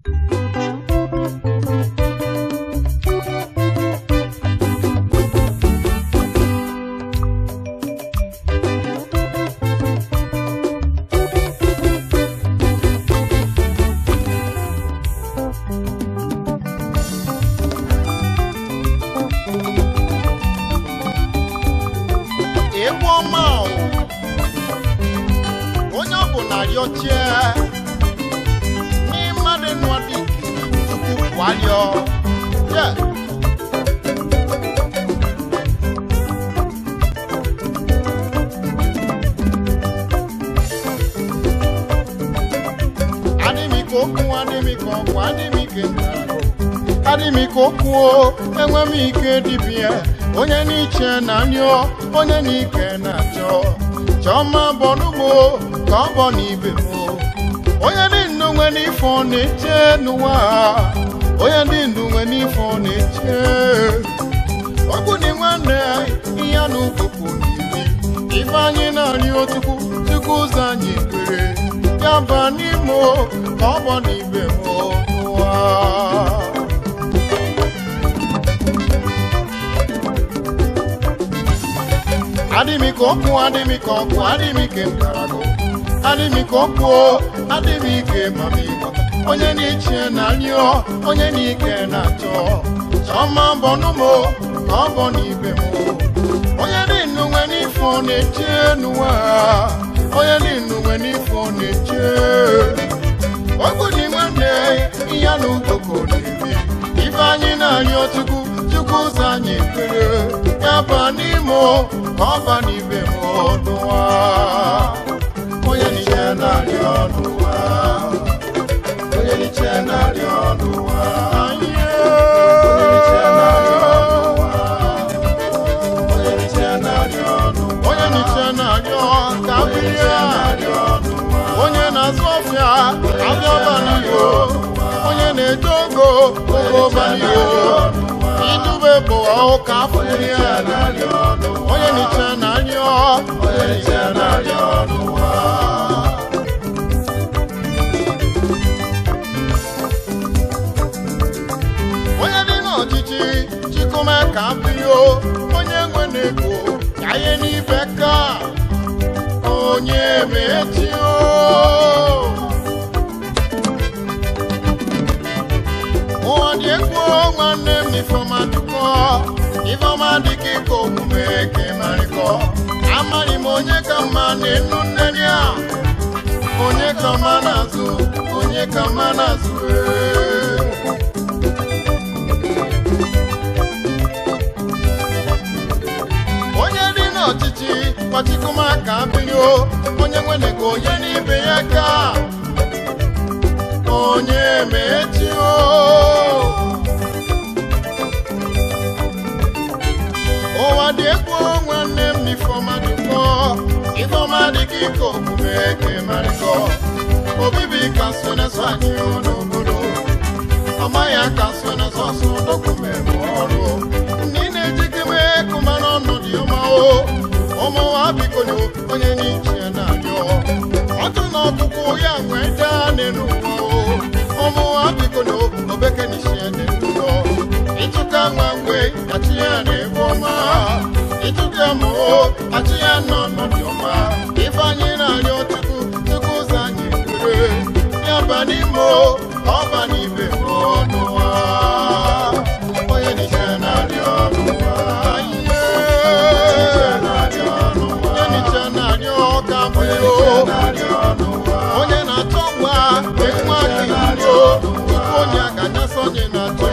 egwu ọma o. onye ọ bụ na rịọchie n'ịmadụ nwadị tupu kwalịọ ye adịmike okwu adịmike ọgwụ adịmike ntago adịmike okwu enwe m ike dibịa onye n'iche na nyụọ onye n'ike na-achọ chọma bọnụmo ka ọ bọ n'ibe m onye dị ndụ nwe n'ife ọ na-eche n'ụwa onye dị ndụ nwe n'ife ọ na-eche ọgwụ dị nwanne ihe na ukpokwu n'imi ife anyị na-arị otukwu chukwu ụzọ anyị kwere ya ba n'ime ka ọ bọ n'ibe m n'ụwa adịmike okwu adịmike ọkụ adịmike nkarago adịmike okwu adịmike mamigbo onye n'iche na rịọ onye n'ike na-achọ chọma bọnụmo ka ọ bọ n'ibe m onye dị ndụ nwe n'ife ọ na-eche n'ụwa onye dị ndụ nwe n'ife ọ na-eche okwu dị nwanne ihe na ukoko na-ebi ife anyị na-arịọ chukwu chukwu ụzọ anyị ekpere ya ba n'ime ka ọ ba n'ibe m n'ụwa onye n'iche na-arịọ n'ụwa onye n'iche na-arịọ n'ụwa onye n'iche na-arịọ n'ụwa onye n'iche na-arịọ n'ụwa onye n'iche na-arịọ ka bilie onye na-azụ ọfịa abịa ọbaniyo onye na-eje ogo ogo ọbaniyo idube bụ ụka afọ iri ya onye n'iche na-arịọ onye n'iche na-arịọ n'ụwa onye dị n'ọchịchị chikume ka mbio onye nwe na-ego ka ihe n'ibe ka onye mechio ụwa dị egwu nwanne m ifeọma dụkọ ifeọma dị ka ịkọ omume ka ịmarịkọ amaghị m onye ka mma na-enu nneri a onye ka mma na-azụ onye ka mma na-azụ ee. onye dị n'ọchịchị kpachikuma ka birio onye nwere ka onye n'ibe ya ka onye mechio ụwa dị egwu nwanne m n'ifeọma dịkọ ifeọma dị ka ike omume ka ịmarịkọ obibi ka so na-eso anyị n'obodo amaghị aka so na-eso ọsọ dokumentị ọrụ ndị na-ejikeme kụma n'ọnọdụ ọma o ụmụnwa bikonu onye n'iche na-arịọ ọtụ na ọkpụkpụ ya nwee daa n'elu ụwa o ụmụnwa bikonu obeke n'iche dị ndụọ ịtụka nwa mgbe achị ya na-ebu ọma ịtụka mụ achị ya nọ n'ọdị ọma ife anyị na-arịọ chukwu chukwu ụzọ anyị kwere ya ba n'ime o, ọ ba n'ibe n'ụwa onye n'iche na-arịọ n'ụwa ihe onye n'iche na-arịọ ka mbụ onye na-achọ nwa ekwu aka irio tupu onye aganyasa onye na-achọ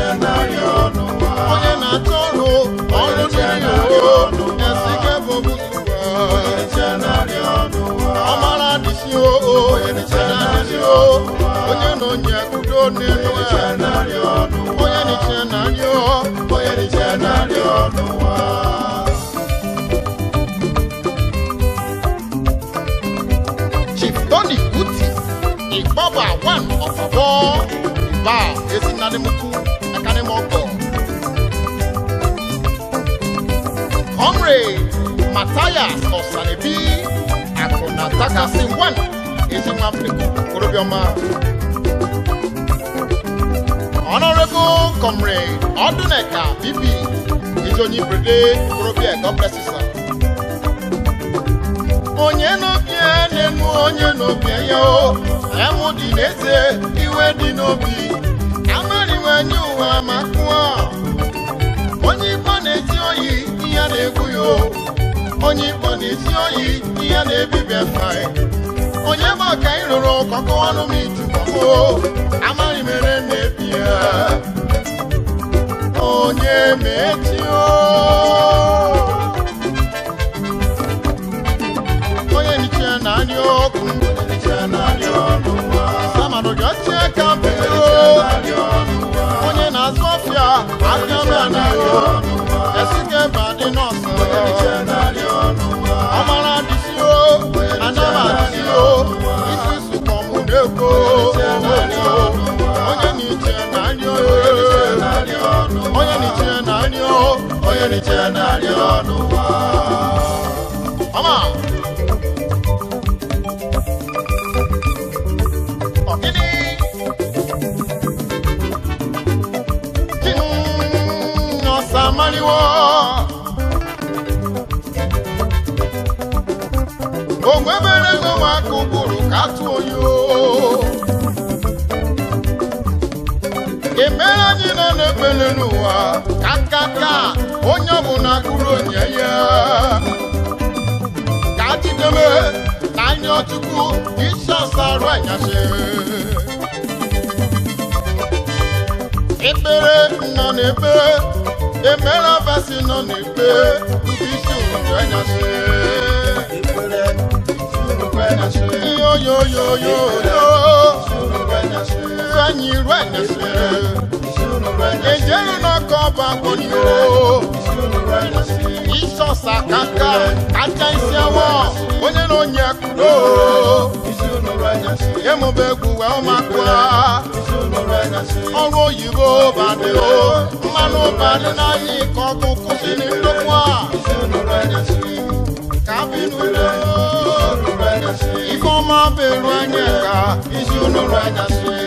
onye na-achọ ọrụ ọrụ dịrị o esike bụ ọmara dịsi o onye na-adịsi o onye na onye udo n'elu onye n'iche na-arịọ onye n'iche na-arịọ n'ụwa Chief Tony Uti Igbaba one of four Iba Ezinadimuku Akanimoko Comrade Matthias Osanebi Akuna Takasi one Ezinwafriku Korobioma Honorable Comrade Oduneka BP Izonyi Brede Korobia, God bless you, sir. Onye n'obi na-enu onye n'obi ya o, emụ dị n'eze, iwe dị n'obi, amariwe nye ụwa ma kụọ. Onye Igbo na-eti oyi, ihe na-egbu ya o. Onye Igbo na-eti oyi, ihe na-ebibi efa ya. onye bụ ọka ị rụrụ kọkọ ọnụ m itukọmụ amaghị mere na-ebi ya onye mechio onye niche na-arị ọkụ samadụ gị ọchị ka mbeo onye na-azụ ọfịa aka mbanio esike badị nọọsụ ọmara dịsio anama dịsio isi sụkọmụ na-ekwo onye n'iche na-arị onye n'iche na-arị onye n'iche na-arị ọnụ ọma ọgịnị ọsa mariwo onwe mere ego maka ụbụrụ ka atụ oyi emere anyị nọ n'ekpele n'ụwa ka kaka onye ọbụla kụrụ onye ya ka jideme na anya ọchukwu isi ọsa arụ anyasị ekpere nọ n'ekpe emere abasi nọ n'ekpe isi ụrụ anyasị yo yo yo yo yo anyị iru anyasị ejelu n'ọkọ ọba gbonyo isọsa kaka kacha isi awọ onye na onye kudo emụba egwu wee ụmakwa ọrụ oyibo badị o mmanụ badị n'ahịa ike ọkụ kwụsị n'ndokwu a ka binudo ifeọma beru anya ka isi unuru anyasị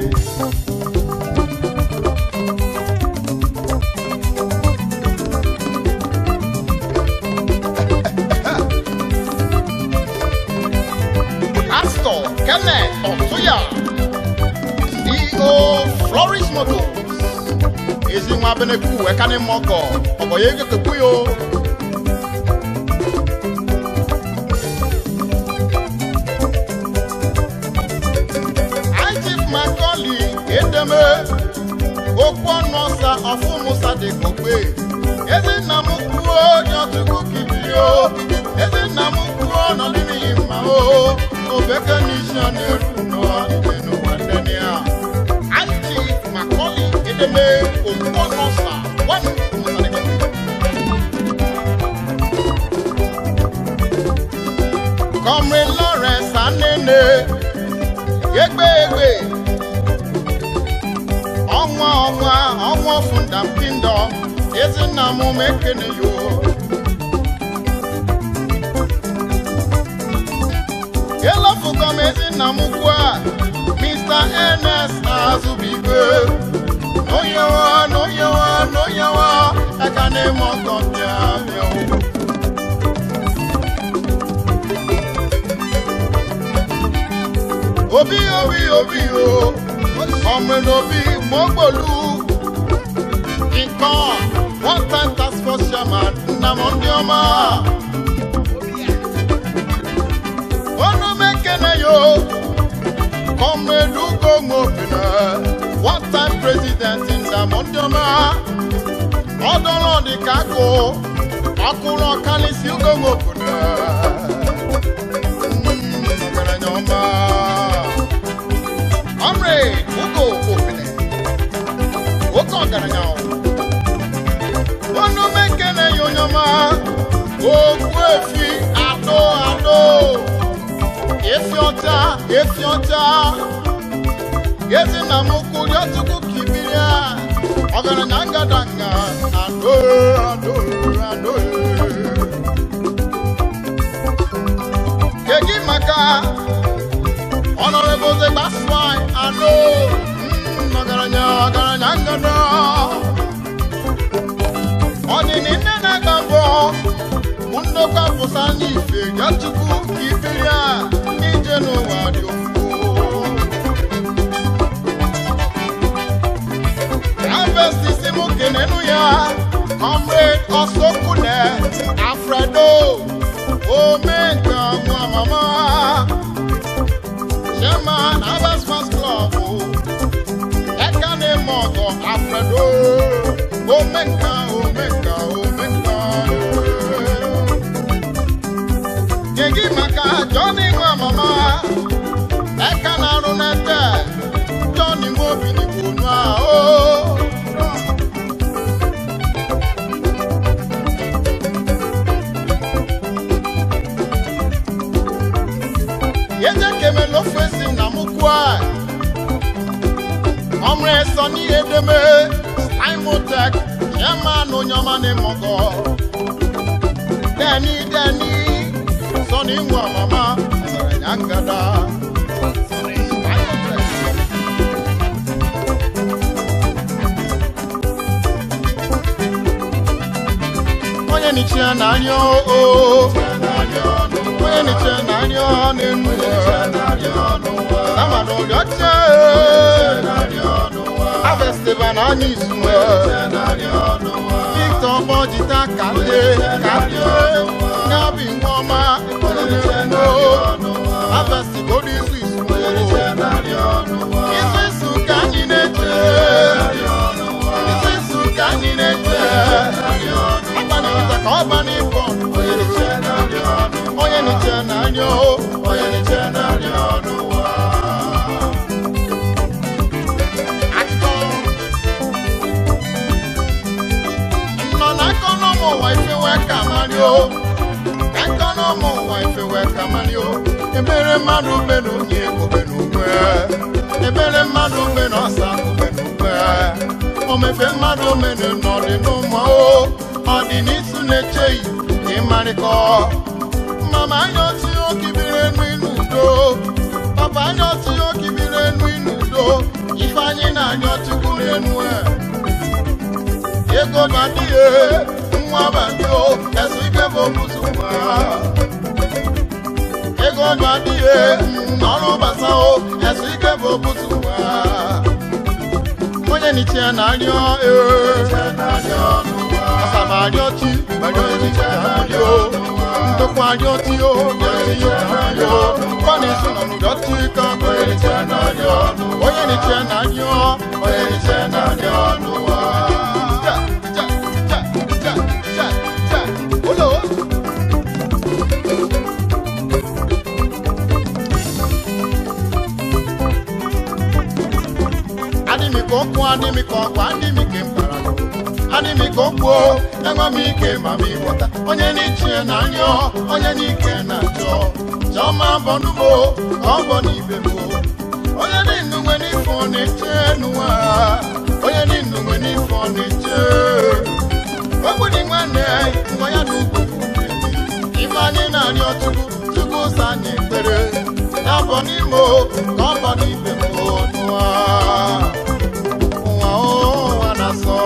Pastor Kenneth Otuya, CEO Flourish Motors. Ezi nwa Beneku Ekane Moko, Oboye Gekepuyo. Ajif Makoli Edeme, Okwu ọnụ ọsa ọfụ Musa dị kokpe. Ezi nna m kwuo nyọtụkwu kibio. Ezi nna m kwuo nọ n'ime mma o. Obeke n'isi ọ na-eru n'ọdịdị n'ụwa ndị a. Ajif Makoli Edeme, Okwu ọnụ ọsa one Musa dị kokpe. Comrade Lawrence Anene, egbe egbe, ọnwa ọnwa ọnwa fundam kingdom, ezinna m mekene yo. Elofugo m ezinna m ugbu a, Mr. Ernest Azubigwe. N'onyewa, n'onyewa, n'onyewa, aka na-eme ọkọ bịa bịa o. obi obi obi o ọmọ obi mọgbolu nkan one time task force chairman nnamdi ọma onu mekene yo kọmredu gomopina one time president nnamdi ọma ọdọrọ dịka agụ ọkụrụ ọkalịsị gomopina ọgaranya ọma Comrade Ugo Opene, Oke ọgaranya ọnụ mekene ya onye ọma okwu efi ado ado efi ọcha efi ọcha ezi na m ukwu ya tupu ka ibiri ya ọgaranya ngadanga ado ado ado kedu maka Honorable Zegbaswai, I know. Mm, ọgaranya, ọgaranya, na ngọdọ ọdịnị nne na-aga mbọ ndokwa pụta n'ife ya chukwu ka ibiri a ije n'ụwa dị ofu Harvest mụ kenenu ya comrade Osokune Alfredo Omenka nwa mama Chairman Harvest Fans Club Ekane Mogo Alfredo Omenka Omenka Omenka Gegi maka Johnny nwa mama Eka na-arụ n'ete Johnny Mobi n'Igbo nwa o yẹjẹ kẹmẹ ló fèsì nàmúkúà ọmọ ẹsọ ní edeme imotech chairman onyọma ní mọgọ dẹni dẹni sọni nwa mama ẹsẹrẹ nyangada. onye nichie na-arịọ o onye nichie na-arịọ n'enu amana ụlọche avestiba na anya izuwe victor bọjita kalie kalie gabi nweọma ekpọrọnero avestigodo izu izuwe izu isu ka anyị na-eche izu isu ka anyị na-eche agbanịta ka ọ ba n'ifọ onye niche na-arịọ onye niche na-arịọ n'ụwa akụkọ nọ n'aka n'ụmụ ụwa ifewe ka mario aka n'ụmụ ụwa ifewe ka mario ebere mmadụ ube na onye obe n'ugwe ebere mmadụ ube na ọsa ube n'ugwe omefe mmadụ omenu n'ọdị n'ụmụ o ọ dị n'isu na-echeghị ịmarịkọ mama anya otu okibiri enu n'udo papa anya otu okibiri enu n'udo ife anyị na-anya chukwu n'enu e ego badie nwa badio esu ike bụ obuzu nwa ego badie ọrụ gbasao esu ike bụ obuzu nwa onye niche na-arịọ ee asamarịọchi marịọchi na-arịọ ndokwa arịọchi o bịarịọ na-arịọ kwana isi nọ n'ụdọchi ka onye niche na-arịọ onye niche na-arịọ onye niche na-arịọ n'ụwa Ja, ja, ja, ja, ja, ja. Ụlọ. adịmị ka okwu adịmị ka ọgwụ adịmị ka mbara adịmị ka okwu enwe m ike ma m ịghọta onye n'ichie na anyọ onye n'ike na achọ chọma bọnumo ka ọ bọ n'ibe mo onye n'inu nwe n'ife ọ na-eche n'ụwa onye n'inu nwe n'ife ọ na-eche okwu dị nwanne nwa ya na ugwu ife anyị na-arịọ chukwu chukwu ụzọ anyị ekpere ya bọ n'ime o, ka ọ bọ n'ibe mo n'ụwa ụwa ụwa na-asọ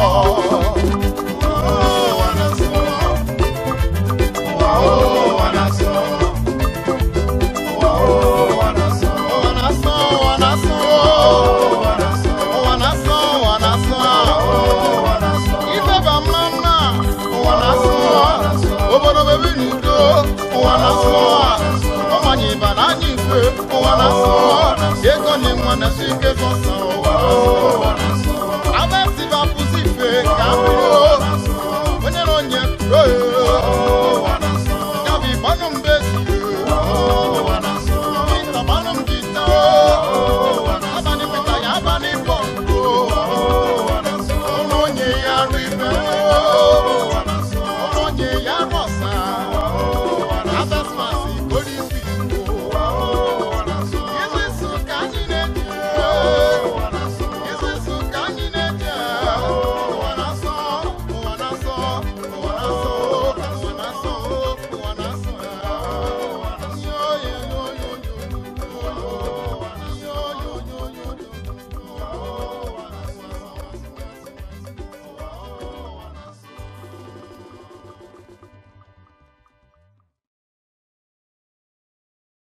ụwa na-asọ ụwa ụwa na-asọ ụwa ụwa na-asọ ụwa na-asọ ụwa na-asọ ụwa na-asọ ụwa na-asọ ụwa na-asọ ife ba mma mma ụwa na-asọ obodo bebe n'udo ụwa na-asọ ọmanye ịba na anya ife ụwa na-asọ ego na nwa na-asọ ike zọsọ ụwa